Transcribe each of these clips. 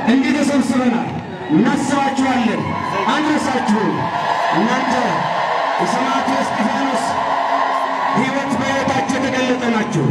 እንዲህ ተሰብስበናል። እናስባችኋለን፣ አንረሳችሁም። እናንተ የሰማዕቱ እስጢፋኖስ ሕይወት በሕይወታቸው የተገለጠ ናችሁ።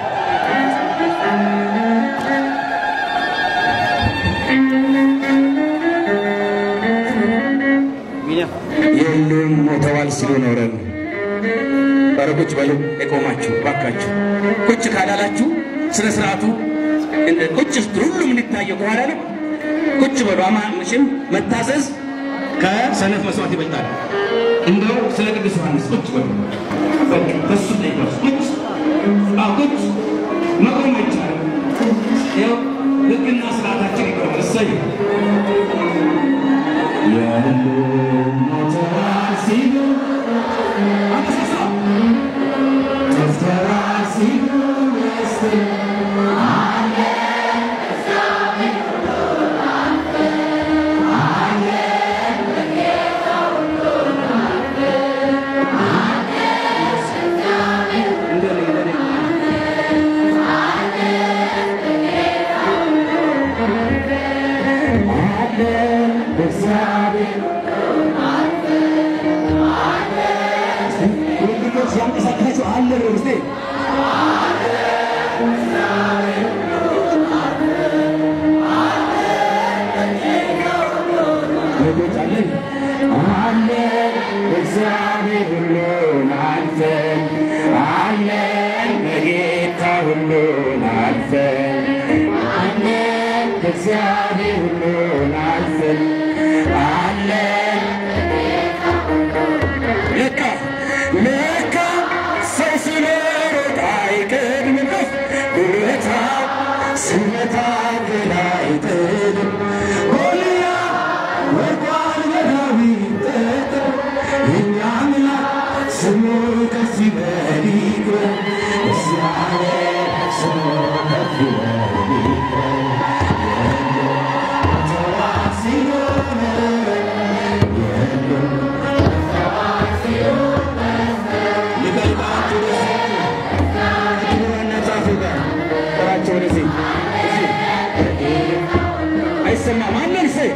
የሉም ሞተዋል ሲሉ ኖረን ኧረ ቁጭ በሉ የቆማችሁ ባካችሁ ቁጭ ካላላችሁ ስነ ስርዓቱ እንደ ቁጭ ስትሉ ሁሉም እንዲታየው ከኋላ ነው። ቁጭ በሉ አማምሽም መታዘዝ ከሰነፍ መስዋዕት ይበልጣል። እንደው ስለ ቅዱስ ዮሐንስ ቁጭ በሉ በቃ በሱ ጠይቀው ቁጭ አዎ ቁጭ መቆም አይቻልም። ይኸው ሕግና ስርዓታችን ይቆማል። እሰይ የሉም ሞተዋል ሲሉ አነሳሳ ጠፍተዋል ሲሉ መስል ያንቀሳቀሳችሁ አለ ስ ልጆች አለን አለ እግዚአብሔር ሁሉን አልፈን አለን በጌታ ሁሉን አልፈን አለን እግዚአብሔር ሁሉን አልፈን አለን ለካ ለካ ሰው ሲኖሮት አይቀድምም ጉልበታ ስመታ ግን አይጥልም ጎልያ ወድቋል በዳዊት ጠጠር የእኛ አምላክ ስሙ ከፍ ይበል ይክበር እግዚአብሔር ስሙ ከፍ ይበል ይክበር ተዋት ሲኖረን የለም ሊገልጣችሁ ከክቡርነታችሁ ጋር ጥራቸው ወደዚህ እዚህ አይሰማም አለን ሰይ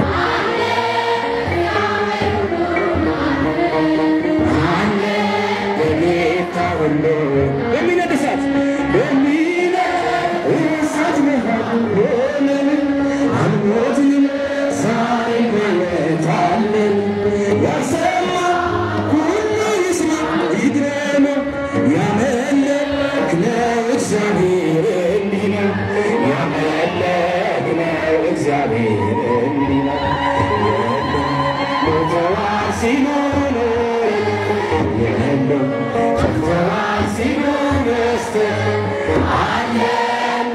አለ በጌታ ሁሉ በሚነድ እሳት በሚነድ እሳት መሃል ሆነን አልሞትንም ዛሬ በሕይወት አለን ያልሰማ ሁሉ ይስማ ይግረመው ያመለክነው እግዚአብሔር እንዲህ ነው ያመለክነው እግዚአብሔር እንዲህ ነው ሞተዋል ሲኖር የለም ሞተዋል ሲኖር በስተቀር አለን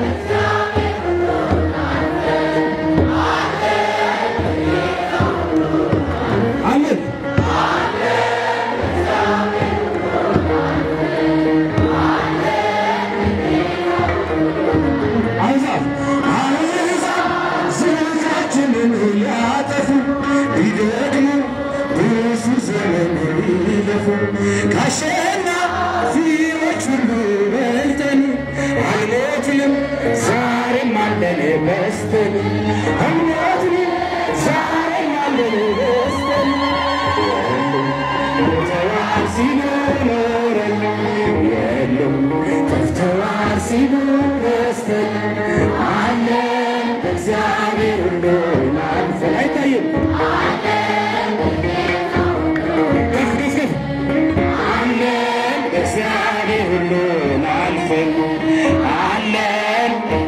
አለን አሕዛብ አሕዛብ ዝናችንን ሊያጠፉ ሊደግሙ ብዙ ዘመን ሊለፉ ከአሸናፊዎች ሁሉ በልጠን አልሞትንም ዛሬም አለን በስተን አልሞትንም ዛሬም አለን በስተን ሞተዋል ሲሉ ኖረን የሉም ጠፍተዋል ሲሉ በስተን አለን እግዚአብሔር ሁሉን አልፈን አይታይም ከፍ ከፍ ከፍ አለን እግዚአብሔር ሁሉን አልፈን አለን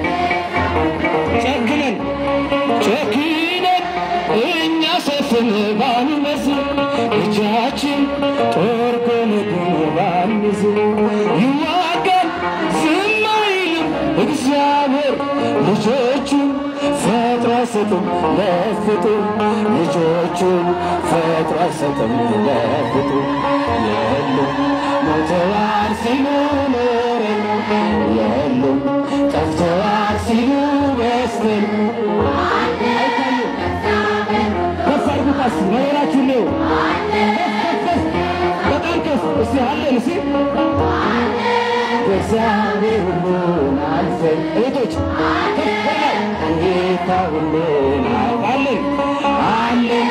ጨክነን ጨክነን እኛ ሰፍን ባንመስል እጃችን ጦር ጎንጉን ባንይዝ ይዋጋል ዝም አይልም እግዚአብሔር ልጆቹን ፈጥሮ አይሰጥም ለፍጡር ልጆቹን ፈጥሮ አይሰጥም ለፍጡር የሉም ሞተዋል ሲሉ ኖረን የሉም ጠፍተዋል ሲሉ በስተን አይታዩም ከፍ አድርጉት እስኪ ነገራችሁ ነው በጣም ከፍ እስቲ አለን እስቲ በእግዚአብሔር ሁሉን አልፈን እህቶች ከፍ በላይ ጌታ ሁሉን አውቃለን አለን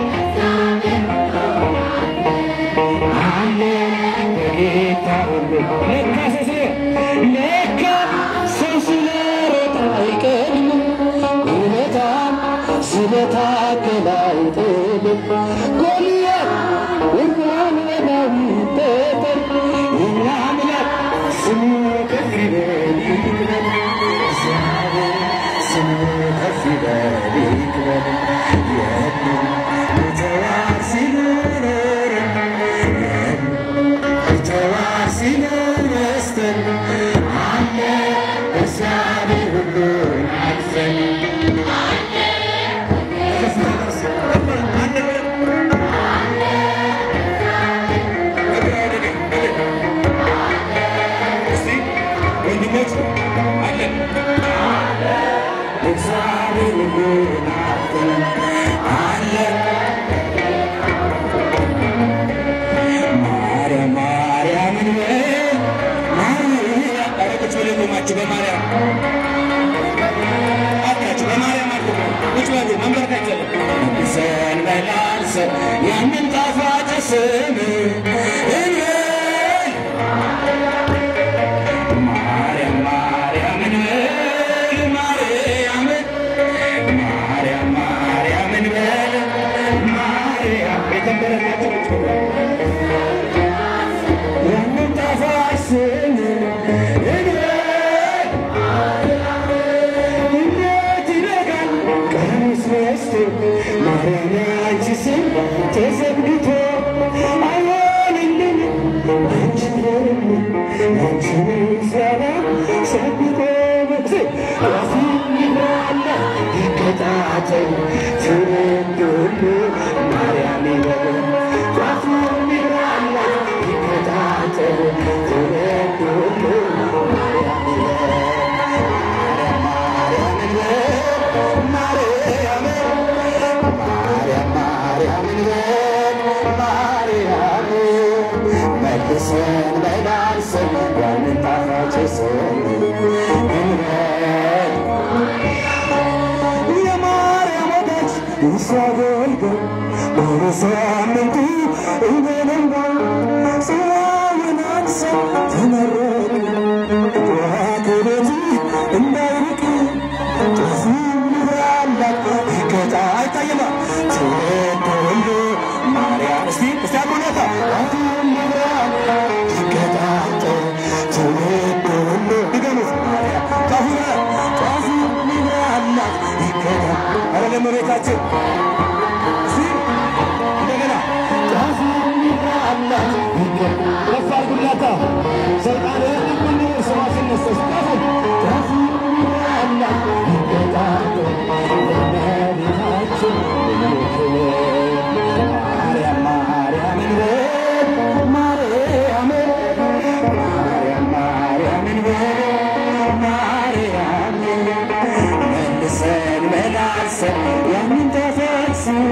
አለን በጌታ ሁሉ ለካ ሰው ስለ ለካ ሰው ስለሮጠ አይቀድምም እውነታም ስለታገለ አይጥልም ጎልያድ ውርዋን በዳዊት ጠጠር የኛ አምላክ ስሙ ከፍ ይበል ይክበር እግዚአብሔር ስሙ ከፍ ይበል ይክበር የለም የተዋር ሲኖር የለም የተዋር ሲኖር መስጠን አለ እግዚአብሔር ሁሉን አቅፈን እግዚአብሔር ሁሉን አቅፈን አለ ማርያም ማርያምን በል ማርያም ኧረ ቁጭ ብሎ ቆማችሁ በማርያም አታችሁ በማርያም አድርጉ ቁጭ በሉ መንበርከክ አይቻልም መልሰን መላልሰን ያንን ጣፋጭ ስም እንበል ማርያም ማርያምን በል ማርያምን ማርያም ማርያምን በል ማርያም የተንበረከከ ቁጭ በሉ ያንን ጣፋጭ ስም እንበል እንዴት ይነጋል ቀኑስ መሽቶ ማርያም ያንቺ ስም ተዘግቶ አይሆንልን አንቺ ለምን አንቺ ምስጋና ሰብቆ መክሴ ራሱ ይብራለ ይቀጣጠል ትውልድ ሁሉ ማርያም ይበል ራሱ ይብራለ ይቀጣጠል ትውልድ ሁሉ ማርያም ይበል መልሰን በዳንስን ያንን ጣፋጭ ስም እንበል የማርያም ወዳጅ እርሷ አገልጋይ በሳምንቱ እበለንጋ ጽዋውን አንሰን ተመረቅ ከቤት እንዳይርቅ ጥፉ ምራላት ይቀጣ አይታየማ ትውልድ ሁሉ ማርያም እስቲ እስቲ አጎናታ ይቀጣጠል ትውልድ ሁሉ ድገሙት ማርያም ጣፉ ጣፉ ምራላት ይቀጣ አረ ለመሬታችን እስቲ እንደገና ጣፉ ምራላት ይቀጣ ከፍ አድርጉላታ ሰይጣን ሁሉ ስማ ሲነሰስ ጣፉ ጣፉ ምራላት ይቀጣጠል ለመሬታችን ማርያም ማርያምን በል ማርያምን ማርያም ማርያምን በል ማርያምን መልሰን መላልሰን ያንን ጣፋጭ ስም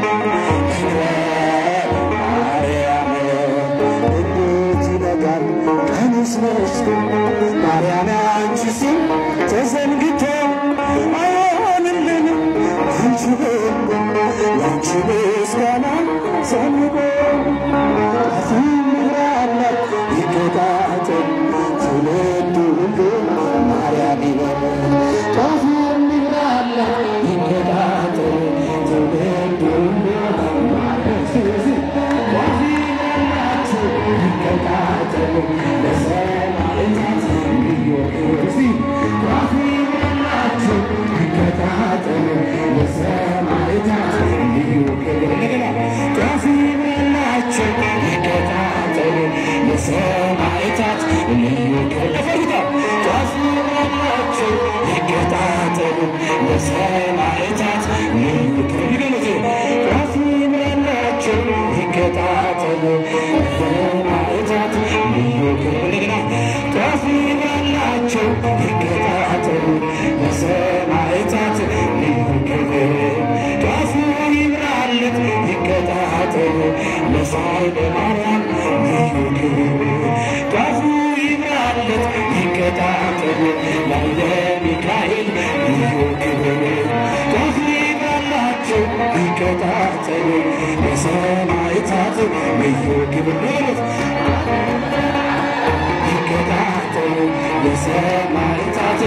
እንበል ማርያም እንዴት ይነጋል ቀኑስ መሽቶ ማርያም አንቺ ስም ተዘንግቶ አይሆንልንም አንቺ በጎ ያንቺ ምስጋና ሰንቆ አስምራላት ይቀጣጠል ትውልድ ሁሉ ማርያም ይበል ጣፉ ምራላት ይቀጣጠል ትውልድ ሁሉ ይቀጣጠል ለሰማዕታት ልዩ እስቲ ጣፉ ምራላችሁ ይቀጣጠል ለሰማዕታት ልዩ ክብር እንደገና ጣፉ ምራላችሁ ይቀጣጠል ለሰማዕታት ልዩ ክብር ለፈሩታ ጣፉ ምራላችሁ ይቀጣጠል ለሰማዕታት ልዩ ክብር ይገለጡ ጣፉ ምራላችሁ ይቀጣጠል ለሰማዕታት ልዩ ክብር እንደገና ጣፉ ምራላችሁ ይቀጣጠል ለሰማዕታት ልዩ ክብር ጣፉ ይብራለት ይቀጣጠል ለሳይለ ማርያም ልዩ ክብር ጣፉ ይብራለት ይቀጣጠል ላይለ ሚካኤል ልዩ ክብር ይከታተሉ የሰማዕታት ልዩ ክብር ነው ይከታተሉ የሰማዕታት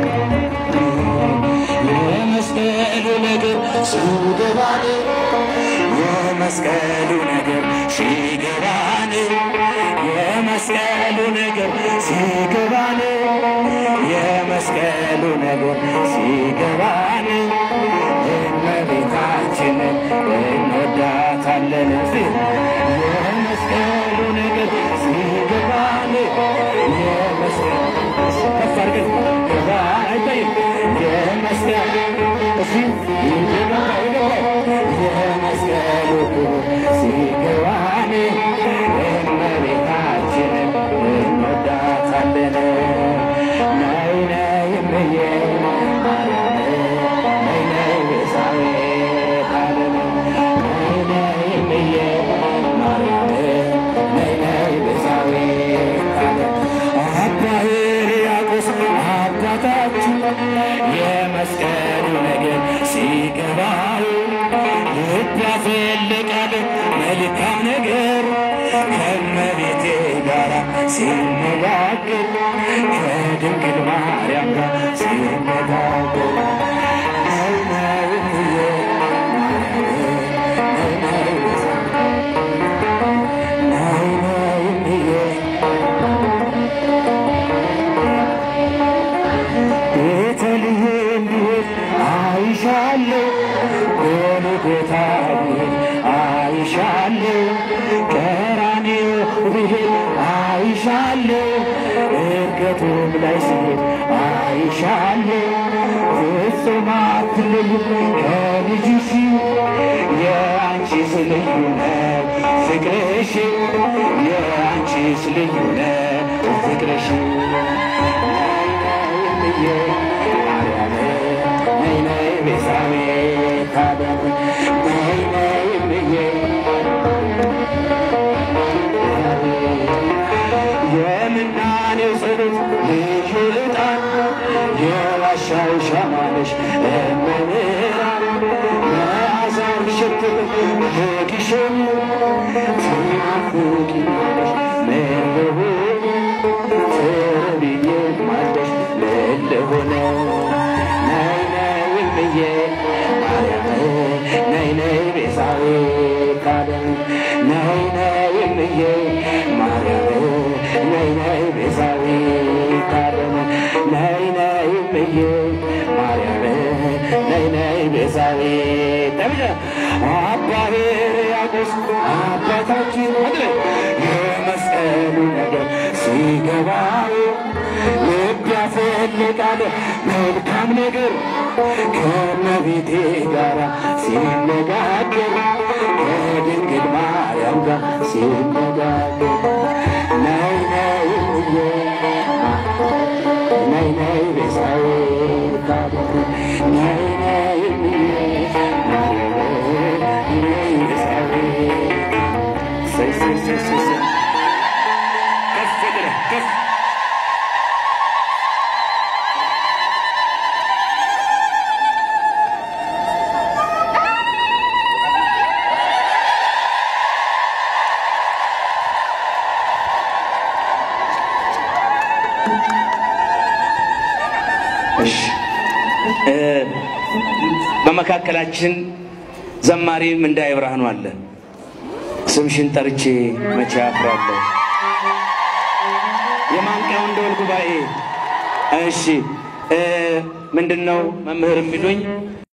የመስቀሉ ነገር ሲገባን የመስቀሉ ነገር ሲገባን የመስቀሉ ነገር ሲገባን የመስቀሉ ነገር ሲገባን እመቤታችንን እንወዳታለን። የመስቀሉ ነገር ሲገባን የመስቀሉ ከፍ አድርገን ገባ አይታይም የመስቀሉ እሺ ይገባ ይገባ የመስቀሉ ሲገባን እመቤታችንን እንወዳታለን። ነይ ነይ እምዬ ማርያም ነይ ነይ ቤዛዊተ ዓለም ነይ ነይ እምዬ ማርያም ነይ ነይ ቤዛዊተ ዓለም አባ ሕርያቆስ አባታችን የመስቀሉ ነገር ሲገባው ልብ ያፈልቃል መልካም ነገር ከእመቤቴ ጋር ሲነጋገር ከድንግል ማርያም ጋር ሲነጋገር ነይ ነይ እምዬ ማርያም ነይ ነይ ነይ ነይ እምዬ ቤተልሔም ብሄድ አይሻለሁ፣ ጎልጎታ ብሄድ አይሻለሁ፣ ቀራንዮ ብሄድ አይሻለሁ፣ እርገቱም ላይ ስሄድ አይሻለሁ። ፍጹም አትለይም ከልጅሽ የአንቺስ ልዩ ነው ፍቅርሽ የአንቺስ ልዩ ነው ፍቅርሽ እምዬ ማርያም ነይ ነይ ቤዛዊተ ዓለም ነይ ነይ እምዬ የምናኔው ጸሎት ልዩ ዕጣን የዋሻው ሻማነሽ እመብርሃን መዓዛው ሸትም በግሸን ትናፍቂኛለሽ መለሆን ትርብዬማለሽ መለሆነ ነይ ነይ እምዬ ማርያም ነይ ነይ ቤዛዊተ ዓለም ነይ ነይ እምዬ ማርያም ነይ ነይ ቤዛዊተ ዓለም ነይ ነይ እምዬ ማርያም ነይ ነይ ቤዛዊተ ዓለም አባ ሕርያቆስ አባታችን ወደ የመስቀሉ ነገር ሲገባው ልብ ያፈልቃል መልካም ነገር ከእመቤቴ ጋር ሲነጋገር ከድንግል ማርያም ጋር ሲነጋገር ነይ ነይ እምዬ ነይ ነይ ቤዛዊተ ዓለም ነይ ነይ እምዬ ማርያም ነይ ቤዛዊተ ሰይ ሰይ ሰይ ሰይ ሰይ ከፍ ብለህ ከፍ እሺ እ በመካከላችን ዘማሪ ምንዳዬ ብርሃኑ አለ። ስምሽን ጠርቼ መቼ አፍራለሁ። የማንቂያውን ደወል ጉባኤ እሺ እ ምንድን ነው መምህር የሚሉኝ